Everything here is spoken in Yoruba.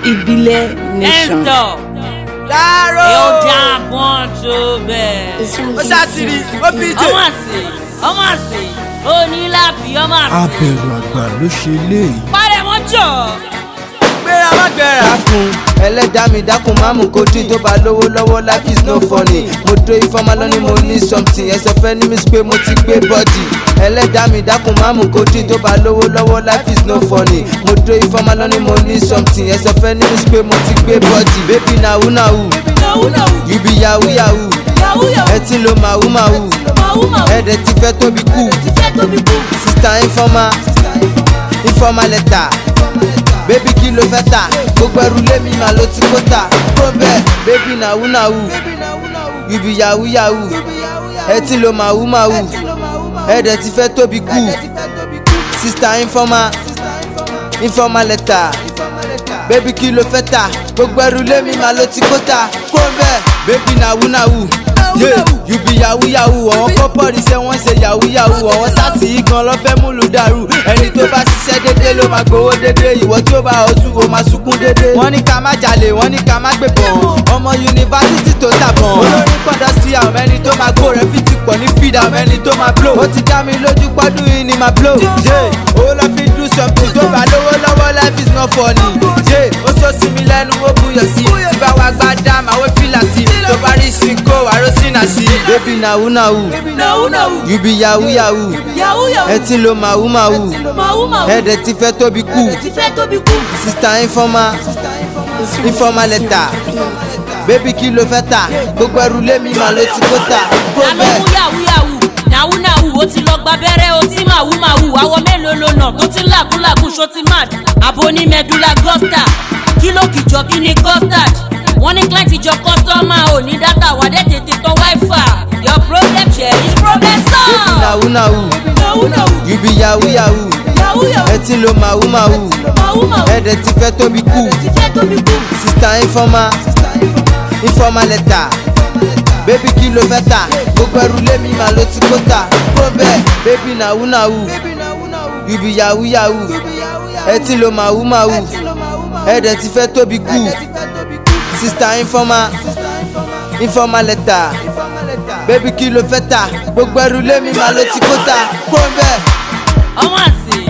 ìbílẹ̀ nation. ẹ̀ńtọ̀ Dáró. yóò jágbọ́n tó bẹ́ẹ̀. Ó ṣàtìrí, ó fi jè. ọmọ àṣẹ ọmọ àṣẹ onílàbí ọmọ àṣẹ. abẹ̀rù àgbà ló ṣe léyìí. parẹ́ jọ. Gbéra má gbéra. dákun ẹlẹ́dàá mi dákun má mú kojú tó bá lówó lọ́wọ́ life is no funny mo dó ifeoma lọ́ní mo ní something ẹsẹ̀ fẹ́ ní mi sí pé mo ti gbé bọ́dì ẹlẹ́dàá mi dákun má mú kojú tó bá lówó lọ́wọ́ life is no funny mo dó ifeoma lọ́ní mo ní something ẹsẹ̀ fẹ́ ní mi sí pé mo ti gbé bọ́dì baby nahu nahu náwó náwó you be yahoo yahoo yahoo yahoo ẹ ti lo màhú màhú màwú màwú ẹ̀ẹ́dẹ̀ ti fẹ́ tóbi kú ti fẹ́ tóbi kú. sista ifeoma ifeoma lẹ́tà bébí kí ló fẹ́ tà gbogbo ẹrù lémi mà ló ti kó tà kó bẹ́ẹ̀ bébí nàwú nàwú yùbí yahoo yahoo ẹ ti lo màwú màwú ẹ̀ẹ́dẹ̀ ti fẹ́ tóbi kú sista ifeoma ifeoma lẹ́tà bébí kí ló fẹ́ tà gbogbo ẹrù lémi mà ló ti kó tà kó bẹ́ẹ̀ bébí nàwú nàwú yeah, you be yahoo yahoo àwọn kọ́pọ̀rì ṣe wọ́n ṣe yahoo yahoo àwọn sátì yìí gan lọ́ fẹ́ múlù dàrú ẹni tó bá ṣiṣẹ́ dédé ló máa gbowó dédé ìwọ tí ó bá ọtún o máa sunkún dédé. wọ́n ní ká má jalè wọ́n ní ká má gbébọn ọmọ yunifásitì tó tàbọn olórí pọ̀dọ̀ sí àwọn ẹni tó máa gbó rẹ̀ fìtì pọ̀ ní fídà àwọn ẹni tó máa blow. ó ti dá mi lójú pọ́dún yìí ni máa blow. yeah, owó lọ fi do something tó bá lówó lọ́wọ́ life is not funny. yeah, ó sọ sí mi lẹ́nu ó buyọ̀ sí tí bá wa gbá dá màá wé fìlà sí tó bá rí ṣìnkó àròsínà sí. baby nahu nahu náwó náwó you be yahoo yahoo yahoo yahoo ẹ ti lo màhú màhú màwú màwú ẹ̀ẹ́dẹ̀ ti fẹ́ tóbi kú ti fẹ́ tóbi kú. sista ifeoma ifeoma lẹ́tà bébí kí ló fẹ́ tà gbogbo ẹrù lémi mà ló ti kó tà kó ta ló bẹ́ẹ̀. mú yahoo yahoo náwó náwó ó ti lọ gba abẹ́rẹ́ ó ti màwú màwú àwọ̀ mélòó ló nà tó ti ń làkúlàkú ṣó ti mad àbò ní medulla gusta kí ló kìjọ kí ni custard wọ́n ní client ìjọ kọ́sítọ́mà ò ní dátà wà dé tètè tán wifi your problem share is problem bébí solved. nahu nahu náwó náwó you be yahoo yahoo yahoo yahoo ẹ ti lo màhú màhú màwú màwú ẹ̀ẹ́dẹ̀ ti fẹ́ tóbi kú ti fẹ́ tóbi kú. sista ifeoma ifeoma lẹ́tà bébí kí ló fẹ́ tà gbogbo ẹrù lémi mà ló ti kó tà kó bẹ́ẹ̀ bébí nahu nahu you be yahoo yahoo ẹ ti lo màhú màhú ẹ̀ẹ́dẹ̀ ti fẹ́ tóbi kú sista ifeoma ifeoma lẹ́tà bébí kí ló fẹ́ tà gbogbo ẹrù lémi mà ló ti kó tà kó bẹ́ẹ̀. ọmọ àṣẹ